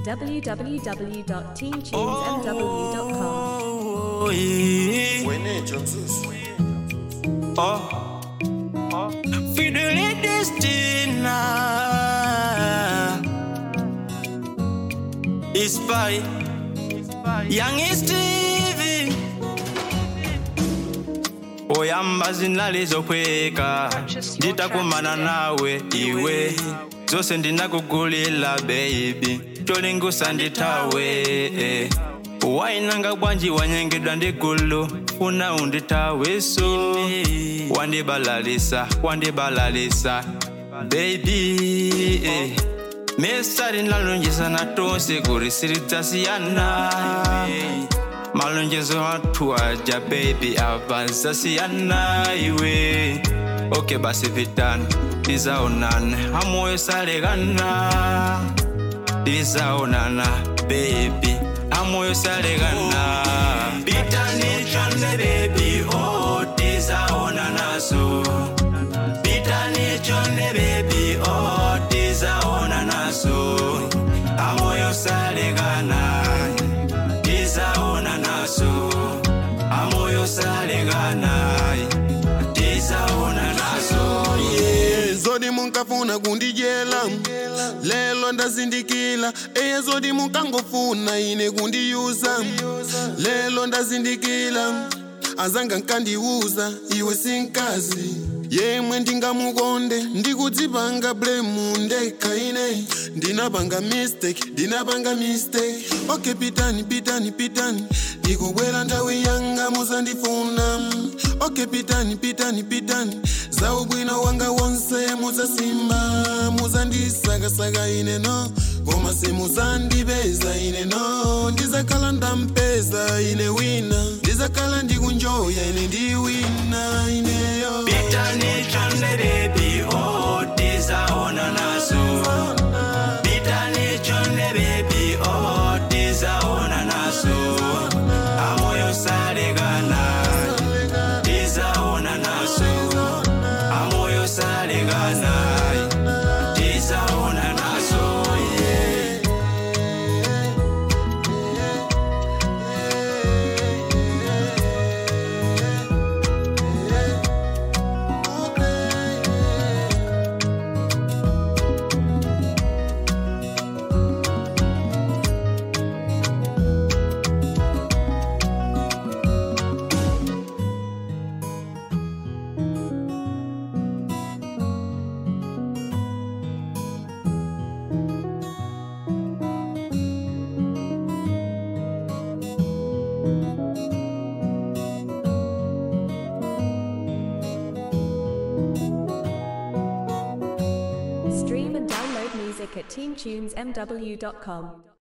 www.teamtunesmw.com. Oh, yeah. Wenejo Mzuzu. Oh. Fidelidestina Ispy Young Stevie oyamba zinalizokweka nditakumana nawe iwe zose ndinakugulila baby cholingusa nditawe eh. wainanga bwanji wanyengedwa ndigulu funa unditaweso wandibalalisa wandibalalisa baby eh. mesari nalonjezana tonse kurisiridzasiyana malonjezo atu aja baby avazasiyana iwe oke basi vitani tizaonana amoyo salekana tizaonana baby amoyo salekana pitani chonde baby oh tizaonana so pitani chonde baby oh tizaonana so amoyo salekana tizaonana so amoyo salekana tizaonana so Yeah, zodi munkafuna kundijela lelo ndazindikila eye zodi munkangofuna ine kundiyuza lelo ndazindikila azanga nkandiuza iwe sinkazi yemwe ndingamukonde ndikudzipanga blemu ndekha ine ndinapanga mistake ndinapanga mistake okay pitani pitani pitani ndikubwera nthawi yanga muzandifuna okay pitani pitani pitani za ubwino wanga wonse muzasimba muzandisakasaka ine no koma simuzandipeza ine no ndizakhala ndampeza ine wina ndizakhala ndikunjoya ine ndi wina ineyo pitani chonde baby oh tizaonana so pitani chonde baby oh tizaonana so amoyo salekana tizaonana so amoyo salekana tizaonana so yeah. Stream and download music at teamtunesmw.com.